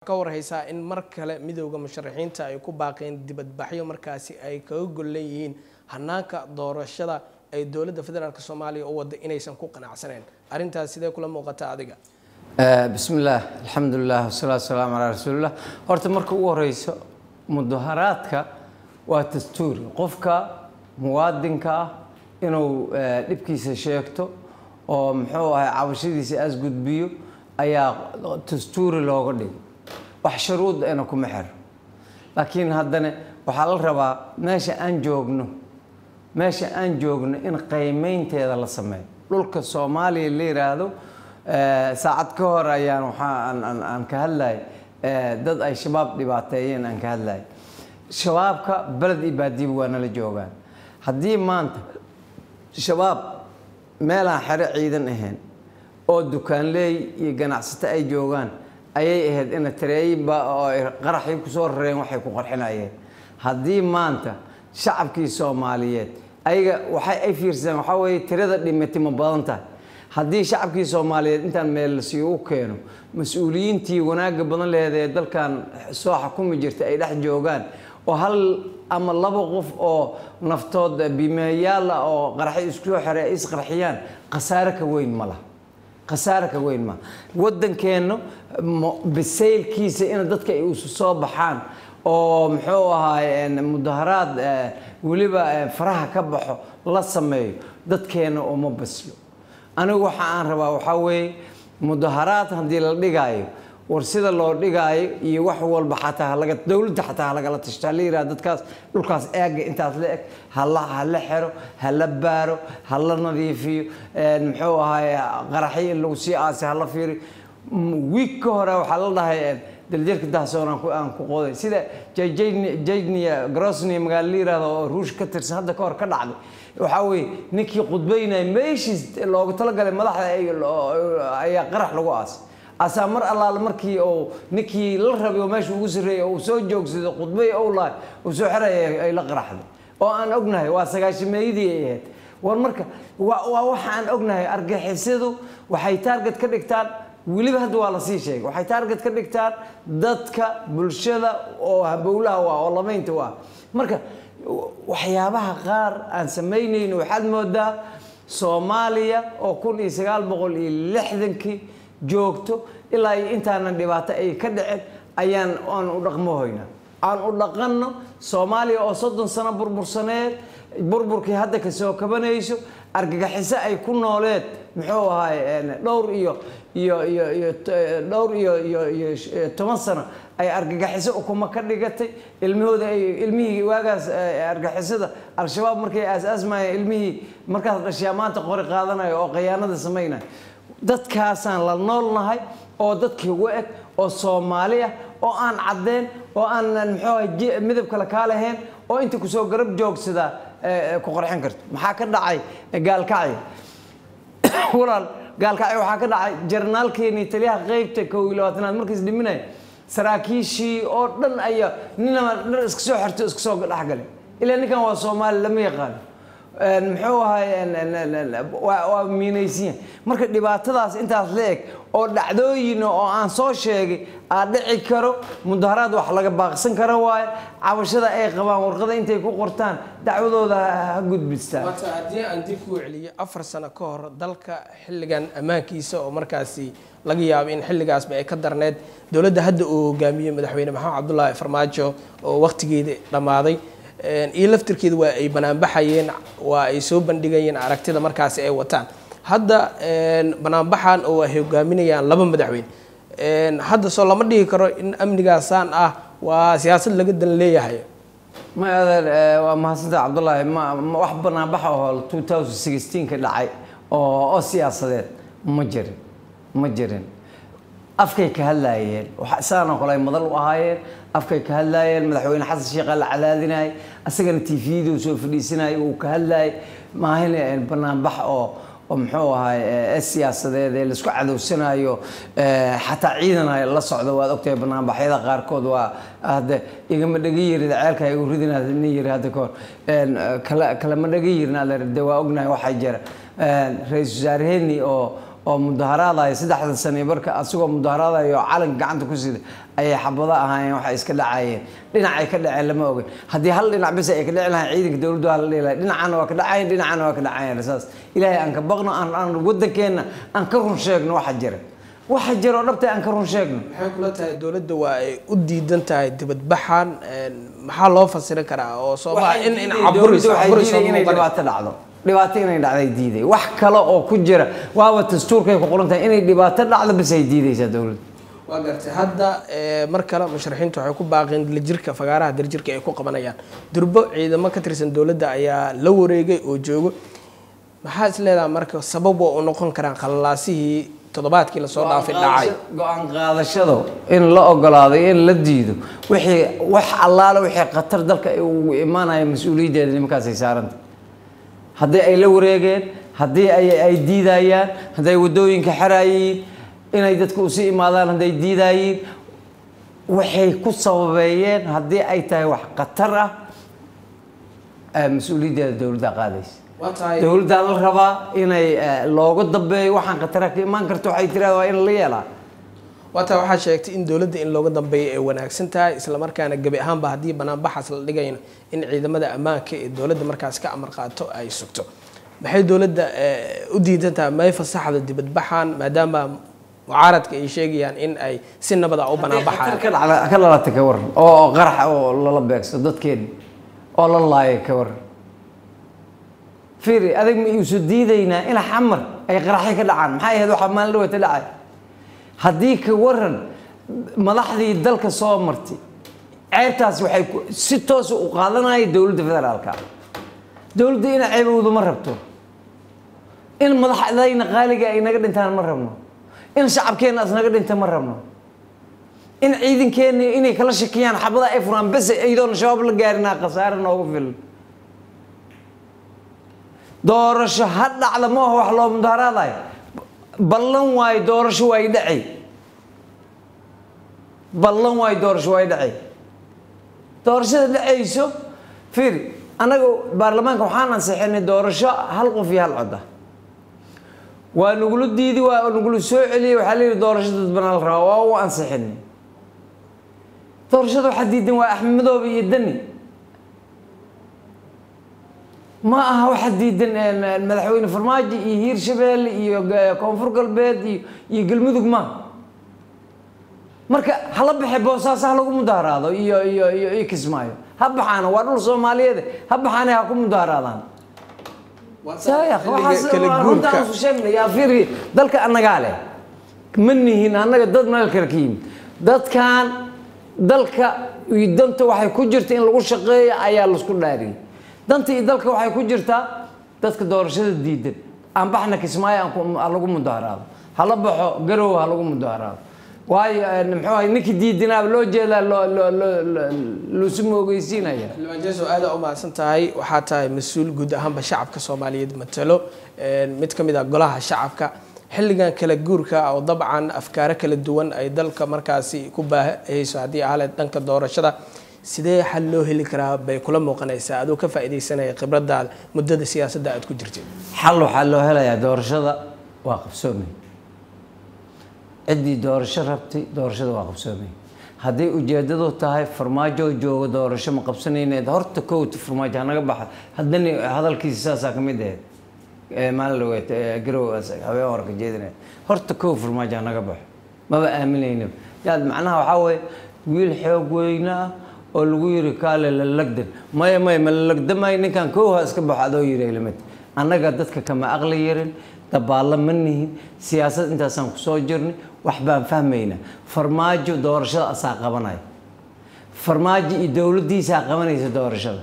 ka warhaysaa in mar kale midooda musharaxiinta ay ku baaqeen dibadbaxyo markaasi ay kaga gollan yihiin hanaanka doorashada ay dowladda federaalk soomaaliya u wada inaysan ku qanacsaneen arrintaas sidee kula muuqata adiga bismi illaah alxamdulilah wasalaatu wasalaamu calaa rasuulillah horta marka ugu horeyso mudaharaadka waa dastuuri qofka muwaadinka ah inuu dhibkiisa sheegto oo muxuu ahay cabashadiisa aas gudbiyo ayaa dastuuri looga dhigo wax shuruudana kuma xiro laakiin haddana waxaa la rabaa meesha aan joogno meesha aan joogno in qiimeynteeda la sameeyo dhulka soomaaliya la yiraahdo saacad ka hor ayaan waxaa aan ka hadlayay dad ay shabaab dhibaateeyeen aan ka hadlayay shabaabka beled iyo baadiba waa nala joogaan haddii maanta shabaab meelaan xero ciidan ahayn oo dukaanleey iyo ganacsato ay joogaan ayay ahayd ina tareeyinba oo ay qaraxii kusoo rareen waxay ku qarxinayeen haddii maanta shacabkii soomaaliyeed ayaga waxay ay fiirsadeen waxaa weeye tirada dhimati ma badan tahay haddii shacabkii soomaaliyeed intaan meel lasii u keeno mas-uuliyiintii wanaagga badan lehed ee dalkan soo xukumi jirta ay dhex joogaan oo hal ama laba qof oo naftood bimeeyaal ah oo qaraxyo isku soo xere ay isqarxiyaan khasaare ka weyn ma laha khasaare ka weyn ma waddankeenna bisaylkiisa in dadka ay isu soo baxaan oo muxuu ahaay mudaharaad weliba faraha ka baxo la sameeyo dadkeenna uma baslo anigu waxa aan rabaa waxaa weeye mudaharaad haddii la dhigaayo war sida loo dhigaayo iyo wax walba xataa halaga dowladda xataa halagala tashto hala yiraha dadkaas dhulkaas eega intaas la eg hala hala xero hala baaro hala nadiifiyo muxuu ahaay qaraxyo in lagu sii aasay hala fiiriyo wiig ka hore waxaa la dhahay daljarka dahsoon aan ku qooday sida jajnia grosnia magaalo la yirahdo oo ruush ka tirsan hadda ka hor ka dhacday waxaa weeye ninkii khudbaynaya meeshiis loogu talagalay madaxda ayaa qarax lagu aasay asaa mar allaale markii uu ninkii la rabay oo meesha ugu sarreeyay uu soo joogsaday khudbay ou lahay uu soo xeraya ay la qaraxday oo aan ognahay waa sagaashameeyadii ay ahayd war marka waa waxa aan ognahay argixisadu waxay taarget ka dhigtaan weliba hadda waa lasii sheegay waxay taarget ka dhigtaan dadka bulshada oo habowlaha waa oo lamaynta waa marka waxyaabaha qaar aan samaynayno waxaad moodaa soomaaliya oo kun iyo sagaal boqol iyo lixdankii joogto ilaa iyo intaanan dhibaato ay ka dhicin ayaan aan u dhaqmohoyna aan u dhaqanno soomaaliya oo soddon sano burbursaneed burburkii hadda kasoo kabanayso argagaxiso ay ku nooleed muxuu ahaay dhowr iyo iyo iyo iyo dhowr iyo iyo iyo toban sano ay argagaxiso ukuma ka dhigatay ilmahooda ay ilmihii waagaas argagixisada al-shabaab markay aas-aasmayeen ilmihii markaas dhashaa maanta qori qaadanayo oo khayaanada samaynayo dadkaasaan la noolnahay oo dadkii ugu eg oo soomaali ah oo aan caddeen oo aan muxuu midab kale kaa lahayn oo inta kusoo garab joogsadaa ku qorxin karto maxaa ka dhacay gaalkacyo walaal gaalkacyo waxaa ka dhacay jarnaalkeenii taliyaha qeybta kow iyo labaatanaad markiis dhiminaya saraakiishii oo dhan ayaa ninama dhar iska soo xirto iska soo dhexgalay ilaa ninkan waa soomaali lama yaqaano muxuu ahay waa miinaysiya marka dhibaatadaas intaas la eg oo dhacdooyin oo aan soo sheegay aa dhici karo mudaharaad wax laga baaqsan karo waayo cabashada ay qabaan warqada intay ku qortaan dacwadooda ha gudbistaan waata haddii aan dib kuu celiyo afar sano ka hor dalka xilligan ammaankiisa oo markaasi laga yaabo in xilligaasba ay ka darneed dowladda hadda uu hogaamiyey madaxweyne maxamed cabdulaahi farmaajo oo waqtigeeda dhammaaday iyo laftirkeeda waa ay banaanbaxayeen waa ay soo bandhigayeen aragtida markaasi ay wataan hadda banaanbaxan oo ay hogaaminayaan laba madaxweyne hadda soo lama dhigi karo in amnigaasaan ah waa siyaasad laga dan leeyahay ma adeer waa mahadsanta cabdullaahi ma wax banaanbaxa oo two thousand sixteen ka dhacay oo oo siyaasadeed ma jirin ma jirin afkay ka hadlaayeen saanoo kale ay madal u ahaayeen afkay ka hadlaayeen madaxweyne xasan sheekh la cadaadinayay asagana tviyadu soo fadhiisanayay uu ka hadlaayay maahin banaanbax oo oo muxuu ahaay siyaasadeed ee laisku cadowsanayo xataa ciidan ay la socdo waad ogtahay banaanbaxyada qaarkood waa hadde igama dhaga yirid ceelka igu ridina nin yiri hadda kahor kala kalama dhaga yirin de waa ognahay waxaa jira ra-iisul wasaaraheenii oo oo mudaharaadaya saddexda sane marka asagoo mudaharaadaya oo calanka gacanta ku sida ayay xabado ahaayeen waxay iska dhacayeen dhinacay ka dhaceen lama ogen haddii hal dhinac bis ay ka dhici lahayn ciidanka dowladdu waa la dhihi lahay dhinacana waa ka dhacayeen dhinacana waa ka dhacayeen saas ilaahay aan ka baqno aan aan waddankeenna aan ka run sheegno waxa jira waxa jira oo dhabta aan ka run sheegno maxay kula tahay dowladda waa ay u diidan tahay dibadbaxan maxaa loo fasiri karaa oo soomaa in in caburis dowladdu waxay caburis diiday inay dhibaato dhacdo dhibaato inay dhacday diiday wax kale oo ku jira waaba dastuurkay ku qoran tahay inay dhibaato dhacdo bis ay diidaysaa dowladdu waa gartay hadda eh, mar kale musharaxiintu waxay ku baaqeen dilijirka fagaaraha dirijirka ay ku qabanayaan durbo ciidamo ka tirsan dowladda ayaa la wareegay oo joogo maxaa is leedahay marka sabab waa u noqon karaan khalalaasihii toddobaadkii lasoo dhaafay dhacay go-aan qaadashado in la ogolaado iyo in la diido wixii wax allaale wixii khatar dalka ay ugu imaanaya mas-uuliyaddeeda nimankaasay saaranta haddii ay la wareegeen haddii ay ay diidayaan haddii ay waddooyinka xeraayiin inay dadku usii imaadaan hadday diidaayiin waxay ku sababeeyeen haddii ay tahay wax khatar ah eh, mas-uuliyaddeeda dowladda qaadaysa waa tahay dowladdaa la rabaa inay eh, looga dambeeyo waxaan khatara ka imaan karto waxay tirahdaa waa in la yeelaa waa tahay waxaa sheegtay in dowladda in looga dambeeyo ay wanaagsan tahay islamarkaana gebi ahaanba haddii banaanbaxaas la dhigayno in ciidamada ammaanka ee dowladda markaas ka amar qaato ay sugto maxay dowladda eh, u diidan tahay may fasaxda dibadbaxan maadaama mucaaradka ay sheegayaan in ay si nabada u banaanbaxayaan ka dhacda ka dhalatay ka waran oo oo qarax oo lala beegso dadkeeni oo la laayay ka waran fiiri adag ma iisu diidaynaa in xamar ay qaraxyo ka dhacaan maxay ahayd waxaa maalin dhawata dhacay haddii ka waran madaxdii dalka soo martay ceebtaas waxay ku- si toosa u qaadanaya dowladda federaalka dowladda ina ceebowdu ma rabto in madaxdayna qaaliga ay naga dhintaan ma rabno in shacabkeenna as naga dhinta ma rabno in ciidankeenna inay kala shakiyaan xabada ay furaan bes iyadoona shabaab la gaarinaa khasaare noogu filan doorasho ha dhacda ma aha wax loo mudaaraadayo ballan waayo doorasho waa y dhacay ballan waayo doorasho waa y dhacay doorashada dhacayso fiiri annaga baarlamaanka waxaan ansixinay doorasho hal qof iyo hal cod ah waa nagula diidi waa nagula soo celiyey waxaa leeyihi doorasho dadbanaa la rabaa waa u ansixinay doorashada waxaa diidan waa axmed madoobe iyo dani ma aha waxa diidan eh, madaxweyne farmaajo iyo hiirshabeelle iyo eh, koonfur galbeed iyo iyo galmudug ma marka hala baxe boosaaso ha lagu mudaaraado iyo iyo iyo iyo kismaayo ha baxaana waa dhul soomaaliyeed ha baxaana ha ku mudaaraadaan saaya waxaas kala waa guurka runtaan isu sheegnay yaa fiiri dalka annagaa leh ma nihin annaga dad meel kale ka yimid dadkan dalka iyo danta waxay ku jirta in lagu shaqeeyo ayaa laisku dhaariyey danta iyo dalka waxay ku jirtaa dadka doorashada diidan aan baxna kismaayo aan ku- ha lagu mudaaraado hala baxo garow ha lagu mudaaraado waayo eh, muxuu ahay ninkii diidinaaba loo jeedaa loo loo loo loo- loosu moogeysiinaya xildhibaan jeeso aada u mahadsan tahay waxaa tahay mas-uul guud ahaanba shacabka soomaaliyeed matalo een, mid ka mid ah golaha shacabka xilligan kala guurka oo dabcan afkaaro kala duwan ay dalka markaasi ku baahayso haddii ahaleed dhanka doorashada sidee xal loo heli karaa bay kula muuqanaysaa adoo ka faa'iidaysanaya khibradaada muddada siyaasadda aad ku jirtay xal waxaa loo helayaa doorashada waa qabsoomay ciddii doorasho rabtay doorashada waa qabsoomay hadday ujeedadu tahay farmaajo jooga doorasho ma qabsanayneed horta kowta farmaajo hanaga baxa haddana hadalkiisa saasaa ka mid ahayd ee maalin dhaweed ee garow habeen warka jeedinaya horta kow farmaajo hanaga baxo maba aaminaynaba yaad macnaha waxaa weeye wiil xoog weyne ah oo lagu yiri kaale la lagdan maya maya ma la lagdamayo ninkan kow ha iska baxo adoo yiri lamid annaga dadka kama aqli yarin dabaallo ma nihin siyaasad intaasaan kusoo jirnay wax baan fahmaynaa farmaajo doorashada asaa qabanaya farmaajo iyo dowladdiisaa qabanaysa doorashada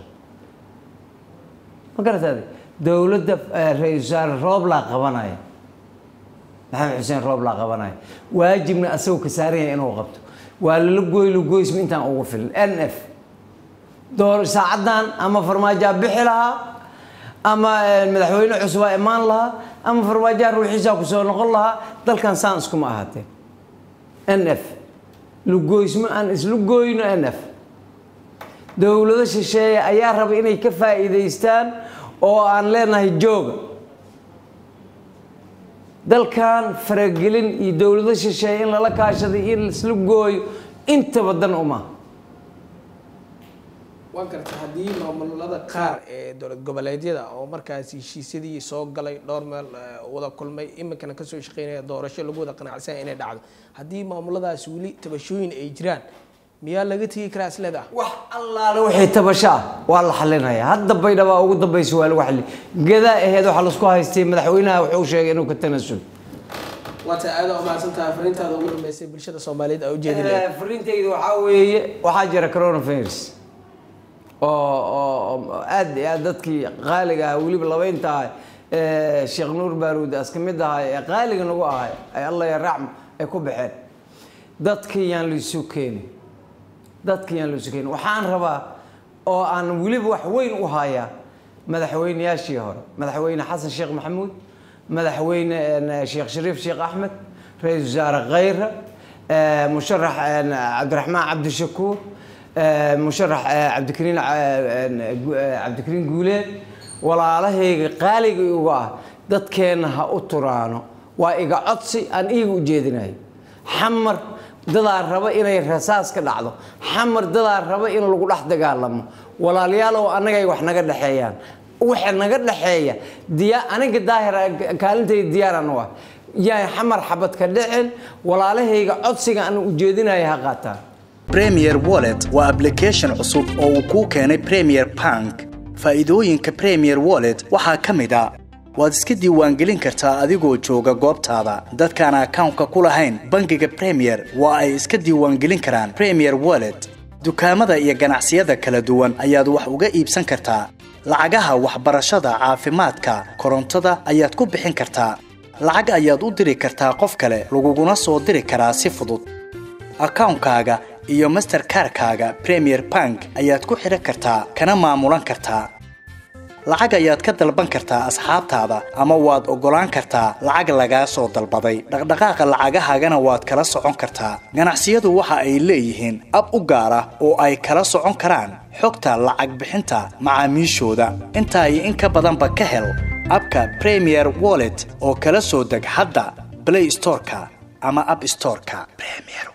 ma garataade dowladda eh, ra-iisul wasaare rooblaa qabanaya maxamed xuseen rooblaa qabanaya waajibna asagoo ka saaran yahay inuu qabto waa lala goylo goysma intaan ugu filan n f door saacaddan ama farmaajaa bixi lahaa ama eh, madaxweyne cusubaa imaan lahaa ama farmaajaa ruuxiisaa kusoo noqon lahaa dalkan saan iskuma ahaatee n f lugoysmo aan islu gooyno n f dowlado shisheeye ayaa raba inay ka faa'iidaystaan oo aan leenahay jooga dalkan faragelin iyo dowlado shisheeye in lala kaashaday in laisla gooyo intaba dan uma waan garta haddii maamulada qaar ee dowlad goboleedyada oo markaas heshiisyadii soo galay dhowr meel wada kulmay iminkana kasoo shaqeynaya doorasho lagu wada qanacsan inay dhacdo haddii maamuladaas weli tabashooyin ay jiraan miyaa laga tegi karaa isleedah wax allaale wixii tabasho ah waa la xalinaya hadda baydhaba ugu dambaysa waa lagu xali gadaa aheed waxaa laisku haystay madaxweynaha wuxuu sheegay inuu ka tanasul waata aada umahadsantaha fariintaada ugu dhameysay bulshada soomaaliyeed aa ujeedin lahayd fariintayda waxaa weeye waxaa jira coronavirus oo oo aad iyo aad dadkii qaaliga ah weliba labaynta ah ee sheekh nuur baaruud as ka mid ahay ee qaaliga nagu ahay ay allah ya racm ay ku baxeen dadkii yaan laisu keenin dadkii yaan laisu keenin waxaan rabaa oo aan weliba wax weyn u hayaa madaxweyneyaashii hore madaxweyne xasan sheekh maxamuud madaxweyne sheekh shariif sheekh axmed ra-iisul wasaare khayra musharax cabdiraxmaan cabdishakuur musharax cabdikariin cabdikariin guuleed walaalahayga qaaliga uga ah dadkeenna ha u turaano waa iga codsi aan iiga ujeedinayo xamar dadaa raba inay rasaas ka dhacdo xamar dadaa raba in lagu dhex dagaalamo walaalayaalow annagay wax naga dhexeeyaan waxa naga dhexeeya diya aniga daahir kaalintayda diyaaraan u ah yaa xamar xabad ka dhicin walaalahayga codsiga aan ujeedinayo ha qaataan premier wallet waa application cusub oo uu kuu keenay premier bank faa'iidooyinka premier wallet waxaa ka mid a waad iska diiwaangelin kartaa adigoo jooga goobtaada dadkaan akawnka ku lahayn bangiga premier waa ay iska diiwaangelin karaan premier wallet dukaamada iyo ganacsiyada kala duwan ayaad wax uga iibsan kartaa lacagaha waxbarashada caafimaadka korontada ayaad ku bixin kartaa lacag ayaad u diri kartaa qof kale laguguna soo diri karaa si fudud akawnkaaga iyo masterkarkaaga premier bank ayaad ku xidhan kartaa kana maamulan kartaa lacag ayaad ka dalban kartaa asxaabtaada ama waad oggolaan kartaa lacag lagaa soo dalbaday dhaqdhaqaaqa lacagahaagana waad kala socon kartaa ganacsiyadu waxa ay leeyihiin ab u gaar ah oo ay kala socon karaan xogta lacag bixinta macaamiishooda intaa iyo in ka badanba ka hel abka premier wallet oo kala soo deg hadda blay storeka ama ab storeka